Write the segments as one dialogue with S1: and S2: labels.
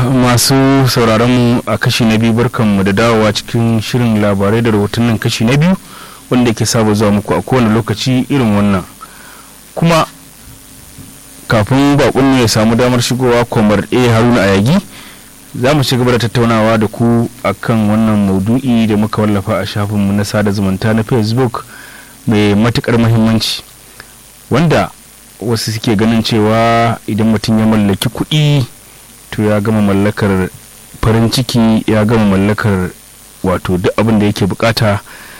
S1: masu sauraronmu a kashi na biyu barkanmu da dawowa cikin shirin labarai da rahotannin kashi na biyu wanda ke saba zuwa muku a kowane lokaci irin wannan kuma kafin bakon ya samu damar shigowa kwamar a haruna a yagi za mu ci gaba da tattaunawa da ku akan wannan maudu'i da muka wallafa a shafinmu na sada zumunta na facebook mai matukar muhimmanci wanda wasu suke ganin cewa idan mutum ya mallaki kuɗi to ya gama mallakar farin ciki ya gama mallakar wato duk abin da yake bukata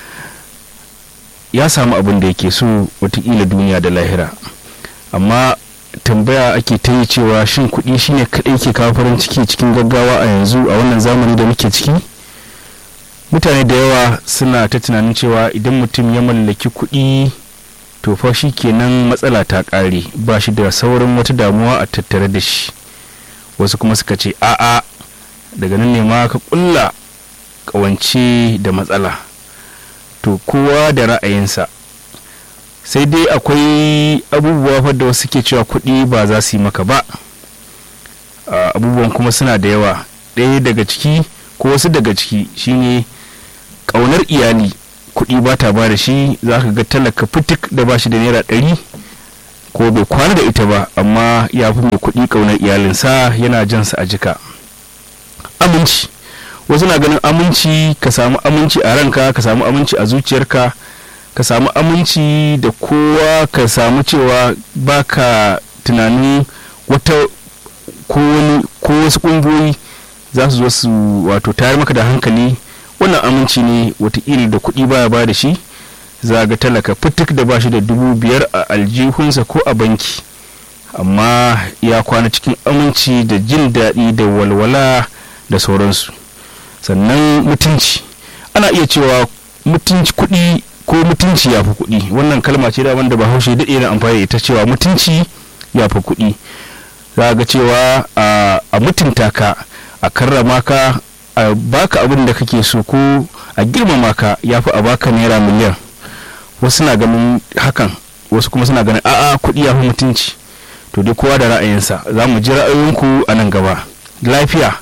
S1: ya samu abin da yake so watakila duniya da lahira amma tambaya ake ta yi cewa shin kuɗi shine kaɗai ke kawo farin ciki cikin gaggawa a yanzu a wannan zamani da muke ciki mutane da yawa suna ta tunanin cewa idan mutum ya mallaki kuɗi to fa shi kenan matsala ta ƙare ba shi da saurin wata damuwa a tattare da shi wasu kuma suka ce a'a daga nan ne ma ka ƙulla ƙawance da matsala to kowa da ra'ayinsa sai dai akwai abubuwa fa da wasu ke cewa kuɗi ba za su yi maka ba abubuwan kuma suna da yawa ɗaya daga ciki ko wasu daga ciki shine ƙaunar iyali kuɗi ba ta ba da shi za ka ga talaka fitik da ba shi da naira ɗari ko bai kwana da ita ba amma ya fi mai kuɗi ƙaunar iyalinsa yana jansa a jika aminci wasu na ganin aminci ka samu aminci a ranka ka samu aminci a zuciyarka ka samu aminci da kowa ka samu cewa baka tunanin wata ko wasu ƙungiyoyi za su zo su wato tayar maka da hankali wannan aminci ne watakila da kuɗi baya ba da shi za ga talaka fitik da ba shi da dubu biyar a aljihunsa ko a banki amma ya kwana cikin aminci da jin daɗi da walwala da sauransu sannan mutunci ana iya cewa mutunci kuɗi ko mutunci ya fi kuɗi wannan kalma ce da wanda bahaushe daɗe na amfani da ita cewa mutunci ya fi kuɗi za ga cewa a mutunta ka a karrama ka a baka abin da kake so ko a girmama ka ya fi a baka naira miliyan wasu na ganin hakan wasu kuma suna ganin a'a kuɗi ya fi mutunci to dai kowa da ra'ayinsa za mu ji ra'ayoyinku a nan gaba lafiya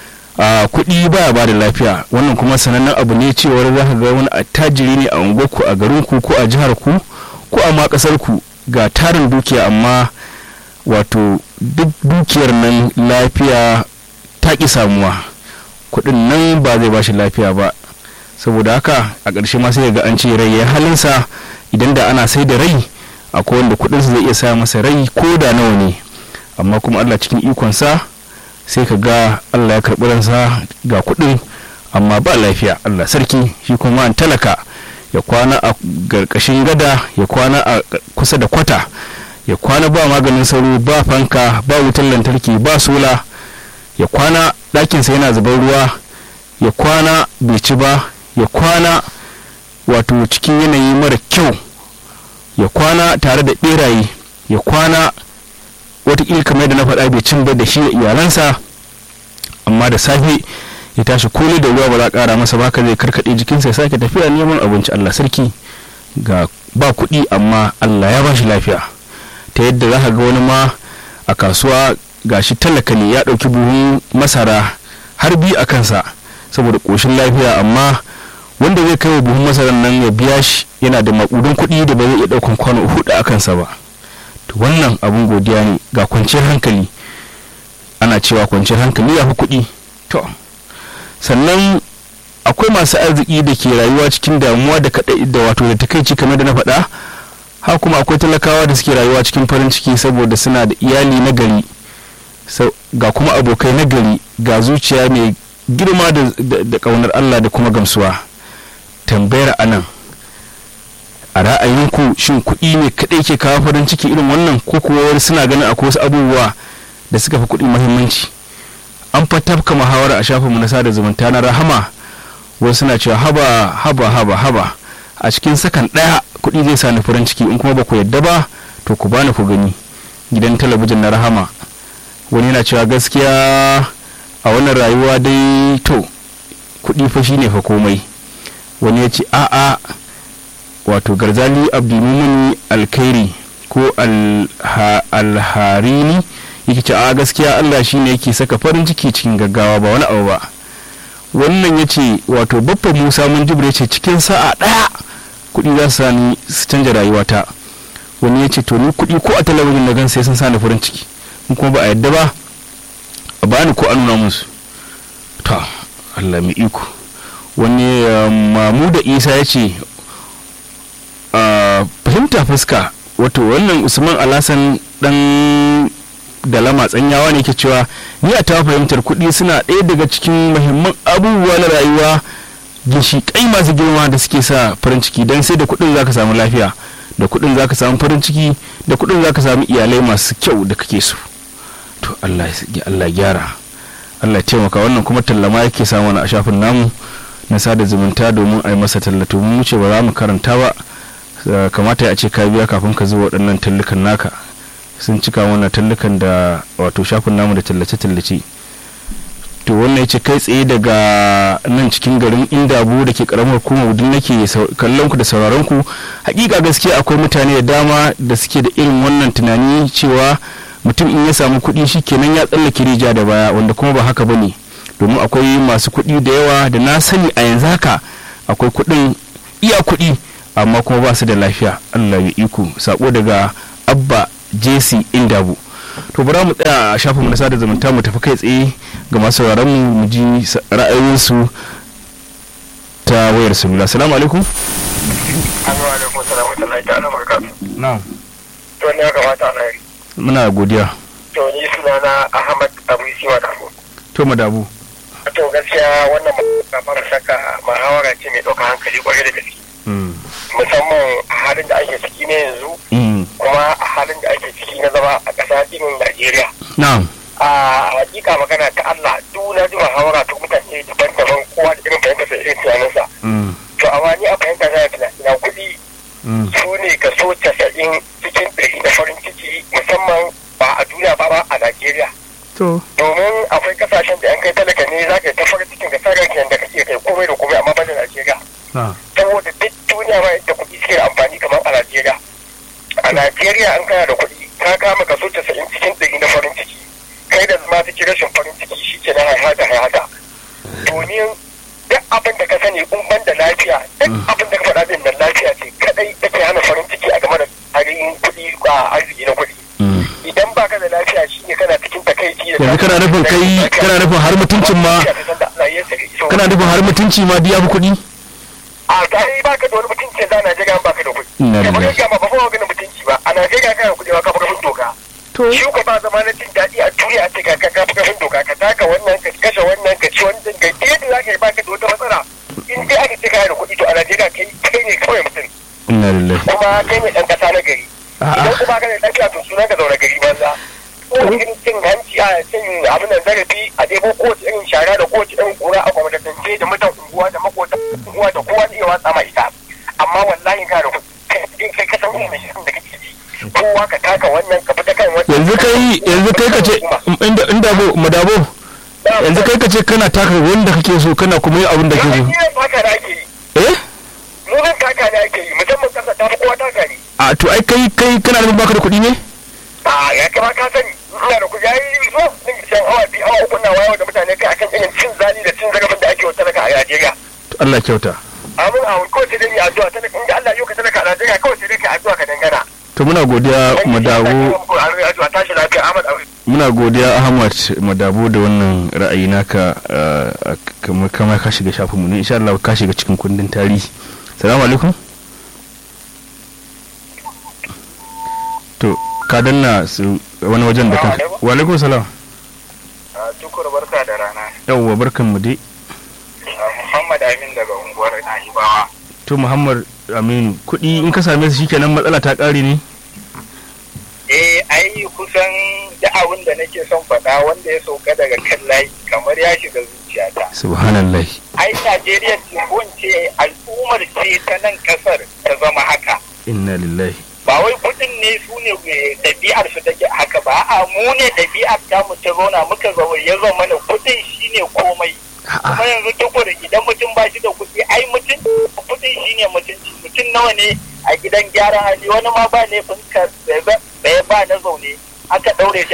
S1: a kuɗi baya ba da lafiya wannan kuma sanannen abu ne cewar za ka ga wani attajiri ne a unguwarku a garinku ko a jihar ku ko a ma ƙasar ku ga tarin dukiya amma wato duk dukiyar nan lafiya ta ƙi samuwa kuɗin nan ba zai bashi lafiya ba saboda haka a ƙarshe ma sai ga an ce rai ya halinsa idan da ana sai da rai akwai wanda kuɗinsa zai iya sa masa rai ko da nawa ne amma kuma allah cikin ikonsa sai ka ga allah ya karɓi ransa ga kuɗin amma ba lafiya allah sarki shi kuma an talaka ya kwana a garkashin gada ya kwana a kusa da kwata ya kwana ba maganin sauro ba fanka ba wutar lantarki ba sola ya kwana ɗakinsa yana zubar ruwa ya kwana bai ci ba ya kwana wato cikin yanayi mara kyau ya kwana tare da ɓeraye ya kwana watakila kamar da na faɗa bai cin ba da shi da iyalansa amma da safe ya tashi koli da ruwa ba za a ƙara masa ba ka zai karkaɗe jikinsa ya sake tafiya neman abinci allah sarki ga ba kuɗi amma allah ya ba shi lafiya ta yadda za ka ga wani ma a kasuwa gashi talaka ne ya ɗauki buhun masara har biyu a kansa saboda ƙoshin lafiya amma wanda zai kai wa buhun masarar nan ya biya shi yana da maƙudun kuɗi da ba zai iya ɗaukan kwano hudu a kansa ba to wannan abun godiya ne ga kwanciyar hankali ana cewa kwanciyar hankali ya fi kuɗi to sannan akwai masu arziki da ke rayuwa cikin damuwa da kaɗai da wato da takaici kamar da na faɗa ha kuma akwai talakawa da suke rayuwa cikin farin ciki saboda suna da iyali na gari ga kuma abokai na gari ga zuciya mai girma da ƙaunar Allah da kuma gamsuwa tambayar anan a ra'ayinku shin kuɗi ne kaɗai ke kawo farin ciki irin wannan ko kuwa wani suna ganin akwai wasu abubuwa da suka fi kuɗi muhimmanci an fatafka muhawara a shafinmu na sada zumunta na rahama wasu suna cewa haba haba haba haba a cikin sakan ɗaya kuɗi zai sa ni farin ciki in kuma ba ku yadda ba to ku bani ku gani gidan talabijin na rahama wani yana cewa gaskiya a wannan rayuwa dai to kuɗi fa shine fa komai wani ya ce a'a wato garzali abdulmumini alkhairi ko alharini yake ce a gaskiya Allah shine yake saka farin ciki cikin gaggawa ba wani abu ba wannan ya ce wato babban musa mun ya ce cikin sa'a ɗaya kuɗi za su sani su canja rayuwata wani ya ce to ni kuɗi ko a talabijin na gan sai sun sani farin ciki in kuma ba a yadda ba a bani ko a nuna musu to Allah mai iko wani mamu da isa ya ce fahimta fuska wato wannan usman alasan dan da lama tsanyawa ne ke cewa ni a tawa fahimtar kuɗi suna ɗaya daga cikin muhimman abubuwa na rayuwa ginshiƙai masu girma da suke sa farin ciki don sai da kuɗin zaka samu lafiya da kuɗin zaka samu farin ciki da kuɗin zaka samu iyalai masu kyau da kake so to Allah Allah gyara Allah taimaka wannan kuma tallama yake samu a shafin namu na sada zumunta domin a yi masa tallato mun wuce ba za mu karanta ba kamata ya ce ka biya kafin ka zuwa waɗannan tallukan naka sun cika wannan tallukan da wato shafin namu da tallace-tallace to wannan ya ce kai tsaye daga nan cikin garin indabu da ke karamar hukumar wudin nake kallon ku da sauraron ku hakika gaskiya akwai mutane da dama da suke da irin wannan tunani cewa mutum in ya samu kuɗi shi kenan ya tsallake rija da baya wanda kuma ba haka bane domin akwai masu kuɗi da yawa da na sani a yanzu haka akwai kuɗin iya kuɗi amma kuma ba su da lafiya allah ya iko sako daga abba jc indabu to bara mu tsaya a shafin na sada zumunta mu tafi kai tsaye ga masu sauraron mu mu ji ra'ayoyinsu ta wayar salula assalamu alaikum
S2: alaikum salamu ta'ala barakatuh
S1: na'am
S2: to ne ya kamata a nari
S1: muna godiya
S2: to ni sunana ahmad abu isiwa da
S1: to madabu
S2: to gaskiya wannan ba fara saka muhawara ce mai ɗaukar hankali kwarai da gaske musamman a halin da ake ciki na yanzu kuma a halin da ake ciki na zama a ƙasa irin Najeriya.
S1: na'am
S2: A hakika magana ta Allah duk na ji muhawara ta mutane daban-daban kowa da irin fahimtar da irin tunaninsa. To amma ni a fahimta na tunanin kuɗi su ne kaso casa'in cikin ɗari na farin ciki musamman ba a duniya ba ba a Najeriya.
S1: to
S2: Domin akwai kasashen da yan kai talaka ne za ka yi ta farin cikin ka sarar da kake kai komai da komai amma ba da Najeriya. saboda duk duniya ba yadda kuɗi suke da amfani kamar a Najeriya. A Najeriya an kana da kuɗi ka kama kaso casa'in cikin ɗari na farin ciki. Kai da zama ta rashin farin ciki shi ke na haihata haihata. Domin duk abin da ka sani in ban da lafiya duk abin da ka faɗa din nan lafiya ce kadai take hana farin ciki a game da tarihin kuɗi a arziki na kuɗi. Idan ba ka da lafiya shi ne kana cikin takaici da
S1: yanzu kana nufin kai kana nufin har mutuncin ma kana nufin har mutunci ma biya kuɗi
S2: a kai ba ka da wani mutunci za a Najeriya ba ka da kuɗi.
S1: Ina
S2: Da
S1: lillahi.
S2: ba ka ba fa maganin mutunci ba a Najeriya kana kuɗi ba ka fi ƙarfin doka.
S1: to
S2: Shi ko ba zama na jin daɗi a duniya a ce ka ka fi ƙarfin doka ka taka wannan ka kashe wannan ka ci wannan ka ta yadda za ka yi ba ka da wata matsala. In dai aka ce kana da kuɗi to a Najeriya kai kai ne kawai mutum
S1: inna lillahi
S2: kuma kai ne ɗan ƙasa na gari.
S1: A'a.
S2: Idan kuma ka da lafiya to sunan ka zaune gari banza. Kowace irin cin hanci a cin abin nan zarafi a ɗebo kowace irin shara da kowace irin kura a kwamatance da mutan unguwa da makotan unguwa da kowa zai watsa ma ita. Amma wallahi kana da kuɗi kai ka san irin shirin da kake ji. Kowa ka taka wannan ka fita kan wannan.
S1: yanzu kai yanzu kai ka ce inda inda bo madabo yanzu kai ka ce kana taka wanda kake so kana kuma yin abin da kake
S2: Yanzu yin taka da ake yi.
S1: so eh
S2: Nunan taka ne ake yi musamman kasa ta fi kowa taka ne.
S1: a to ai kai kai kana nufin baka da kuɗi ne
S2: a ya kama ka sani ina da kuɗi yayi so din san awa biyu awa uku na wayo da mutane kai akan irin cin zali da cin zarafin da ake wa talaka a Najeriya
S1: to Allah kyauta
S2: amin a ko sai dai addu'a talaka inda Allah yau ka talaka a Najeriya kawai sai dai ka addu'a ka dangana
S1: to muna godiya madabu
S2: addu'a tashi lafiya Ahmad Abu
S1: muna godiya Ahmad madabu da wannan ra'ayi naka uh, kamar kamar ka shiga shafinmu ne insha Allah ka shiga cikin kundin tarihi salamu alaikum to ka danna su wani wajen da kanka
S2: Assalamu
S1: wa alaikum salam
S2: tukur barka da rana
S1: yawwa barkan mu dai
S2: Muhammad Amin daga unguwar Nahibawa
S1: to Muhammad Aminu kuɗi in ka same su shikenan matsala ta ƙare ne
S2: eh ai kusan da abin da nake son faɗa wanda ya sauka daga kan layi kamar ya shiga zuciyata
S1: subhanallah
S2: ai Najeriya ce ko in ce al'ummar ce ta nan kasar ta zama haka
S1: inna lillahi
S2: ba wai kudin ne su ne eh, ɗabi'ar su take haka ba a mu ne ɗabi'ar ta mu ta zauna muka zauna ya zama mana kudin shine komai kuma yanzu tukur idan mutum ba shi da kuɗi ai mutum kudin shine mutunci mutum nawa ne a gidan gyaran hali wani ma ba ne fuskar da ba na zaune aka ɗaure shi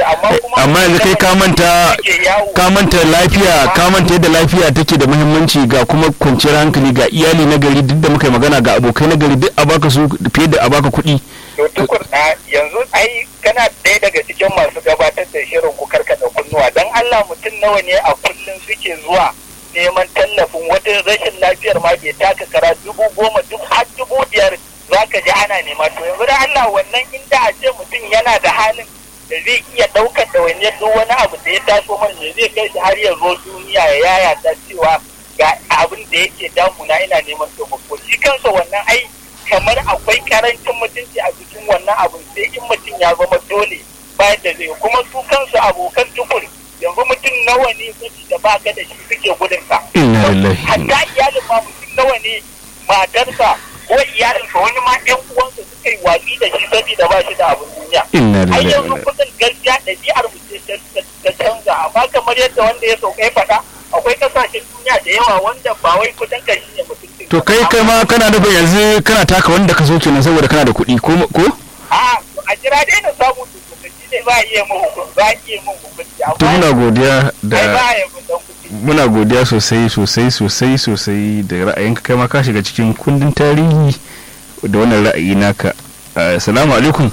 S2: amma kuma
S1: amma yanzu kai ka manta ka manta lafiya ka manta yadda lafiya take da muhimmanci ga kuma kwanciyar hankali ga iyali na gari duk da muka yi magana ga abokai na gari duk a baka su fiye da a baka kuɗi
S2: to tukur yanzu ai kana ɗaya daga cikin masu gabatar da shirin ku karkata kunnuwa dan Allah mutum nawa ne a kullum suke zuwa neman tallafin wata rashin lafiyar ma bai taka kara dubu goma duk har dubu biyar za ka ji ana nema to yanzu da Allah wannan inda a ce mutum yana da halin da zai iya ɗaukar da wani duk wani abu da ya taso man ne zai kai shi har ya zo duniya ya yaya ta cewa ga abin da yake damuna ina neman taimako shi kansa wannan ai kamar akwai karancin mutunci a cikin wannan abin sai in mutum ya zama dole bayan da zai kuma su kansu abokan tukur yanzu mutum nawa ne da ba ka da shi suke gudun ka hatta iyalin ma mutum nawa ne matarsa ko iyalinsa wani ma ɗan uwansa suka yi watsi da shi saboda ba shi da abin duniya ai yanzu kudin gaskiya ɗabi'ar mu ce ta canza amma kamar yadda wanda ya sauka ya faɗa akwai kasashen duniya da yawa wanda ba wai kudin ka shi ne mutum
S1: to kai kai ma kana nufin yanzu kana taka wanda ka so kenan saboda kana da kuɗi ko ko
S2: a a jira dai na samu tukunci ne ba iya mun hukunci ba iya mun hukunci
S1: to muna godiya da
S2: ai ba ya mun dan kuɗi
S1: muna godiya sosai sosai sosai sosai da ra'ayinka kai ma ka shiga cikin kundin tarihi da wannan ra'ayi naka assalamu alaikum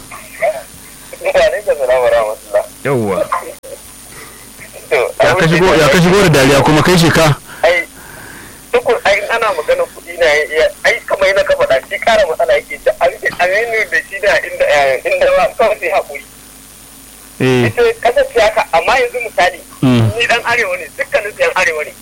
S1: yawwa ya ka shigo ya ka shigo da dariya kuma kai shi ka
S2: ai tukun ai ana magana kuɗi na ai kamar yana ka faɗa shi ƙara matsala yake da aminu da shi da inda inda ba kawai sai haƙuri
S1: eh
S2: ita kasar siyasa amma yanzu misali ni dan arewa ne dukkanin su yan arewa ne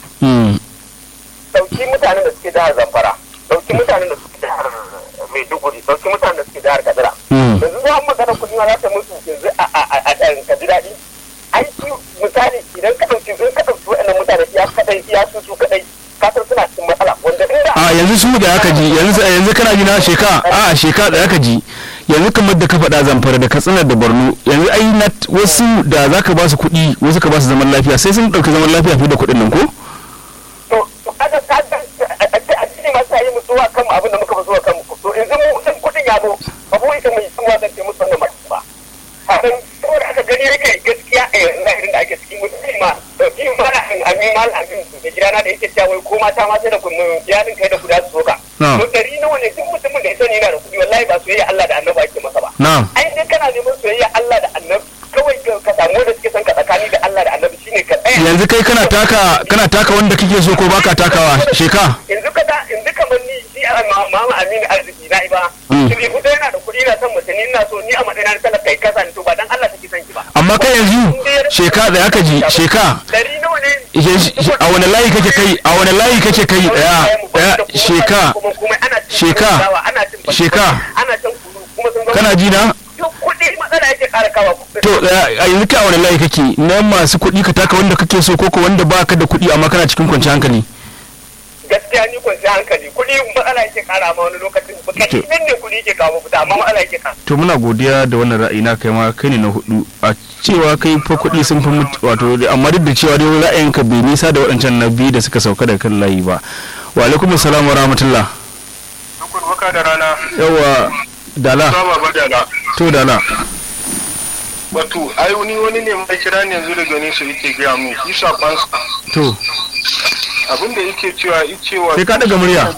S2: dauki mutanen da suke jihar zamfara dauki mutanen da suke jihar maiduguri dauki mutanen da suke jihar kaduna yanzu za mu magana kuɗi ma za ta musu yanzu a ka ji daɗi ai misali idan ka ɗauki in ka ɗauki waɗannan mutane iya kaɗai iya su su kaɗai kasar suna cikin matsala wanda inda
S1: a yanzu su da aka ji yanzu yanzu kana ji na sheka a sheka da aka ji yanzu kamar da ka faɗa zamfara da katsina da borno yanzu ai na wasu da za ka ba su kuɗi wasu ka ba su zaman lafiya sai sun ɗauki zaman lafiya fiye da kuɗin nan ko?
S2: to to kaga ka a cikin masu yi musu wa kanmu abin da muka fi zuwa kanmu to yanzu mu in kuɗin ya zo ba mu ita mai sun wazan ce musu wannan masu ba hakan saboda aka gani yake gaskiya a yanzu zahirin da ake cikin mutum ma dauki mala amin mal amin da gidana da yake cewa wai ko mata ma sai da kunnu iyalin kai da guda su soka to dari nawa ne duk mutumin da ya sani yana da kuɗi wallahi ba soyayya Allah da annabi ake masa ba
S1: na'am
S2: ai dai kana neman soyayya Allah da annabi kawai ka samu wanda suke son ka tsakani da Allah da annabi shine ka tsaya
S1: yanzu kai kana taka kana taka wanda kake so ko baka takawa sheka
S2: yanzu ka da yanzu kamar ni shi a mama aminu arziki na iba shi kuɗi yana da kuɗi na son mutum ni ina so ni a matsayin na talaka kai kasa to ba dan Allah take son ki ba
S1: amma kai yanzu sheka da aka ji sheka
S2: dari nawa ne
S1: a wani layi kake kai a wani layi kake kai daya daya sheka sheka sheka kana ji na
S2: kuɗi matsala yake ƙara kawa
S1: to a yanzu kai a wani layi kake na masu kuɗi ka taka wanda kake so koko wanda baka da kuɗi amma kana cikin kwanciyar hankali
S2: gaskiya ni kwanci hankali kuɗi matsala yake ƙara ma wani lokacin bukati nan ne kuɗi ke kawo fita amma matsala yake ƙara
S1: to muna godiya da wannan ra'ayi na kai ma kai ne na hudu a cewa kai fa kuɗi sun fi mutu wato amma duk da cewa dai ra'ayinka bai nisa da waɗancan na biyu da suka sauka da kan layi ba wa alaikum assalam wa rahmatullah
S3: baka da rana
S1: yawa dala
S3: saba ba dala
S1: to dala
S3: wato ai wani wani ne mai kira ne yanzu daga nesa yake gaya mu shi sakonsa
S1: to
S3: abin da yake cewa ice wa
S1: sai ka daga murya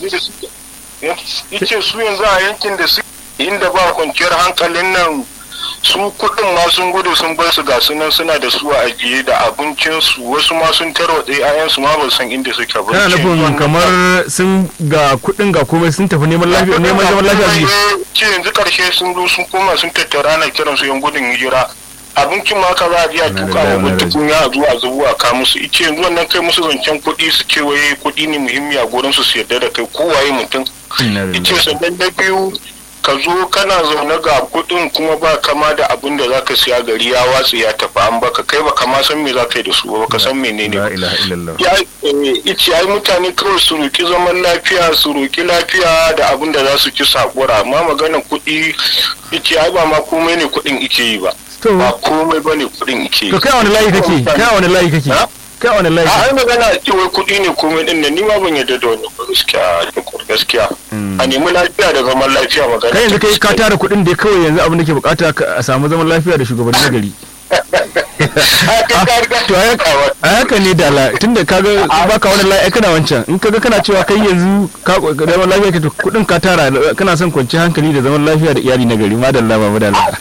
S3: ice su yanzu a yankin da su inda ba kwanciyar hankalin nan su kudin ma sun gudu sun bar su ga sunan suna da su a ajiye da abincinsu wasu ma sun tarwatse ayansu ma ba san inda suke ba
S1: kana nufin kamar sun ga kuɗin ga komai sun tafi neman lafiya neman zaman lafiya
S3: ce yanzu karshe sun zo sun koma sun tattara ana kiran su yan gudun hijira abincin ma ka za a biya tuka wa wata kunya a zuwa zubu a ka musu ice yanzu wannan kai musu zancen kuɗi su ce waye kuɗi ne muhimmi a gurin su su yarda da kai kowaye mutum ice sannan na biyu ka zo kana zaune ga kuɗin kuma ba kama da abin da zaka siya gari ya watsi ya tafi an baka kai ba kama san me zaka yi da su ba ka san menene ba ya ice ai mutane kawai su roki zaman lafiya su roki lafiya da abin da za su ci sakura amma maganar kuɗi ice ai ba ma komai ne kuɗin ike yi ba ba komai ba ne kuɗin ike yi
S1: to kai wani layi kake kai wani layi kake kai wani layi
S3: ai magana cewa kuɗi ne komai din nan ni ma ban yarda da wannan gaskiya gaskiya a nemi lafiya da zaman lafiya magana
S1: kai yanzu kai ka tara kuɗin da kawai yanzu abin da ke bukata a samu zaman lafiya da shugabanni na gari to a haka ne da la tunda kaga baka wani lafiya kana wancan in kaga kana cewa kai yanzu ka zaman lafiya ka kudin ka tara kana son kwanci hankali da zaman lafiya da iyali na gari madalla ba madalla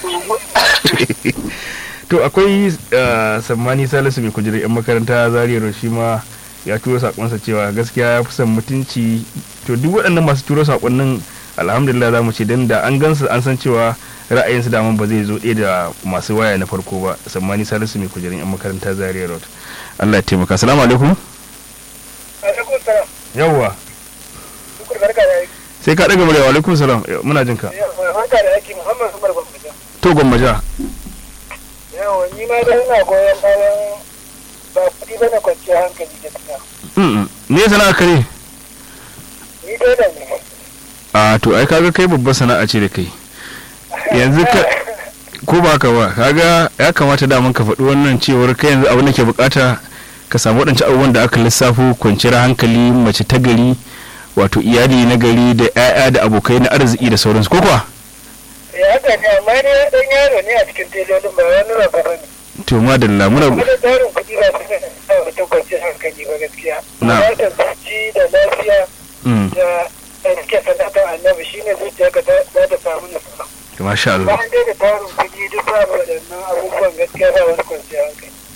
S1: to akwai sammani salisu mai kujerar yan makaranta zariyar shi ma ya turo sakonsa cewa gaskiya ya fi son mutunci to duk waɗannan masu turo sakonnin alhamdulillah za mu ce dan da an gansu an san cewa ra'ayinsu daman ba zai zo ɗaya da masu waya na farko ba sammani salisu mai kujerin yan makaranta zaria road allah ya taimaka salamu alaikum yawwa sai ka ɗaga murya alaikum salam muna jin ka to gwammaja
S2: yawa ni ma da ina goyon bayan ba kuɗi bane kwanciyar hankali gaskiya
S1: me sana'a kare
S2: ni dai da ne
S1: a to ai kaga kai babbar sana'a ce da kai yanzu ka ko ba ka ba kaga ya kamata da ka faɗi wannan cewar kai yanzu abin da ke bukata ka samu waɗancan abubuwan da aka lissafo kwanciyar hankali mace ta gari wato iyali na gari da 'ya'ya da abokai na arziki da sauransu ko kuwa
S2: ya haka ne amma ne dan yaro ne a cikin telolin ba wani rabu ba ne
S1: to madalla muna
S2: kuma da tsarin kuɗi ba su da mutum kwanciyar hankali ba gaskiya
S1: Na.
S2: da zuci da lafiya da rike sanatar annabi shine zuciya ka za ta samu nasara
S1: masha Allah
S2: bayan dai da tarin kuɗi duk ba waɗannan abubuwan gaskiya ba wani kwanciyar hankali